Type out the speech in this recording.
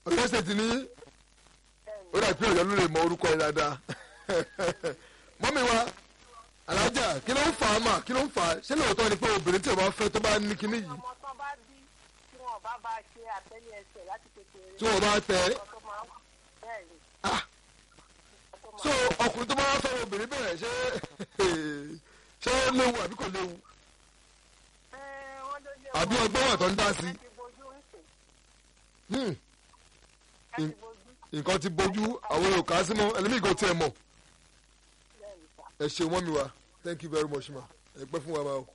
Ọ̀yọ́ state ní ó dà pé Ọ̀yọ́ ló lè mọ orúkọ yẹn dáadáa mọ́mí wa alájà kí ló ń fà á mà kí ló ń fà á ṣé lóòótọ́ ni pé obìnrin tí o bá fẹ́ tó bá ní kinní yìí ọmọ tán bá bí tí wọn bá bá ṣe àtẹ́lẹ̀ ẹsẹ̀ láti kékeré. tí wọ́n bá tẹ̀ ẹ́ ọkọ tó máa ń bẹ́ẹ̀ ni. ah ọkọ máa so ọkùnrin tó bá wá fẹ́ obìnrin bẹ̀rẹ̀ ṣé ṣé ó léwu àbí kò léwu Ẹ, wọ́n ló lé àbí wọn. ọgbọ́n wà tó ń dá sí Ẹ ti bojú ń sè. Hmm, Ẹ ti bojú. nǹkan ti bójú àwọn èrò kà á sí mọ́ ẹlẹ́mìí kò tiẹ̀ mọ̀ Bẹ́ẹ̀ ni sà. ẹ ṣeun mọ́ mi wá thank you very much ma ẹ pẹ́ fún wa ma o.